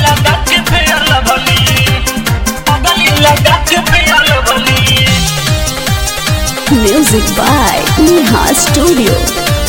लगा के fair lovely पगली लगा के fair lovely Music by Neha Studio.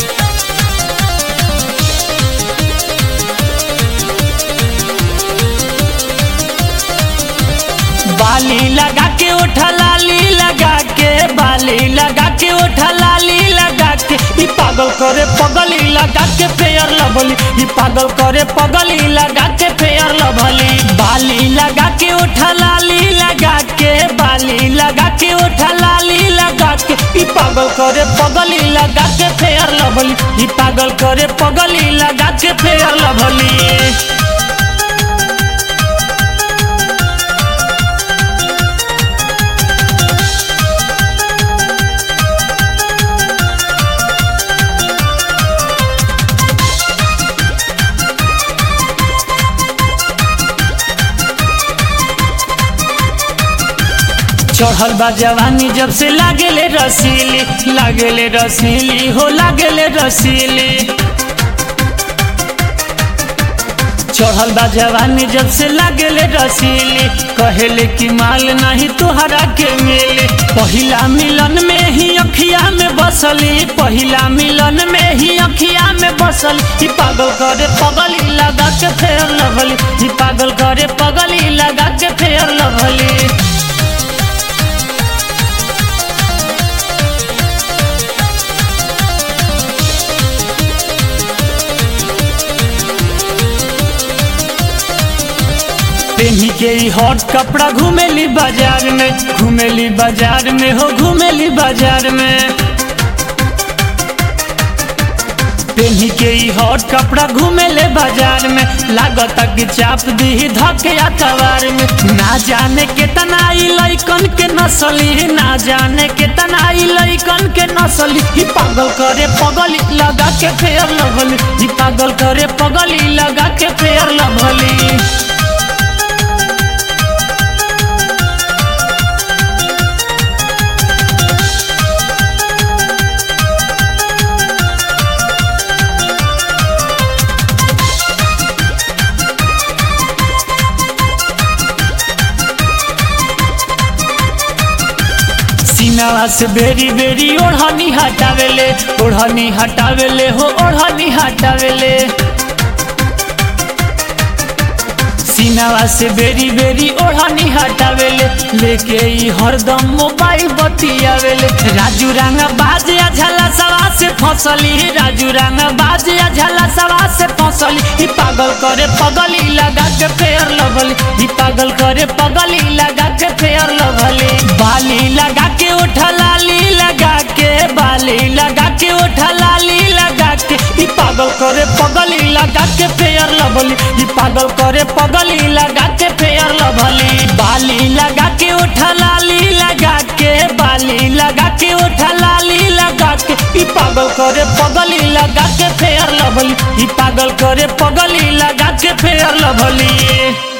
बाली लगा के उठा लाली लगा के बाली लगा के उठा लाली लगा के ई पागल करे पगली लगा के फेयर लभली ई पागल करे पगली लगा के फेयर लभली बाली लगा के उठा लाली लगा के बाली लगा के उठा लाली लगा के ई पागल करे पगली लगा के फेयर लभली ई पागल करे पगली लगा के फेयर लभली चढ़ल बा जवानी जब से लागेले रसीली लागेले रसीली हो लागेले रसीली चढ़ल बा जवानी जब से लागेले रसीली कहेले कि माल नहीं तुहरा के मिली पहिला मिलन में ही अखिया में बसली पहिला मिलन में ही अखिया में बसल ई पागल करे पगली लगा के फेर लभली ई पागल करे पगली लगा के फेर लभली पेन्ही के ई हॉट कपड़ा घूमेली बाजार में घूमेली बाजार में हो घूमेली बाजार में पेन्ही के ई हॉट कपड़ा घूमेले बाजार में लागत कि चाप दी धके अतवार में ना जाने केतना ई लइकन के नसली ना जाने केतना ई लइकन के नसली ई पागल करे पगली लगा के फेयर लगली ई पागल करे पगली लगा के फेयर लगली सीनावा से बेरी बेरी ओढ़नी हटावेले ओढ़नी हटावेले हो ओढ़नी हटावेले सीनावा से बेरी बेरी ओढ़नी हटावेले लेके ई हरदम मोबाइल बतियावेले राजू रंगा बाज या झला सवा से फसली राजू रंगा बाज या झला सवा से फसली ई पागल करे पगली लगा के फेयर लभली ई पागल करे पगली लगा के फेयर लभली बाली लगा के उठा लाली लगा के बाली लगा के उठा लाली लगा के ई पागल करे पगली लगा के फेयर लभली ई पागल करे पगली लगा के फेयर लभली बाली लगा के उठा लाली लगा के बाली लगा के उठा लाली लगा के ई पागल करे पगली लगा के फेयर लभली ई पागल करे पगली लगा के फेयर लभली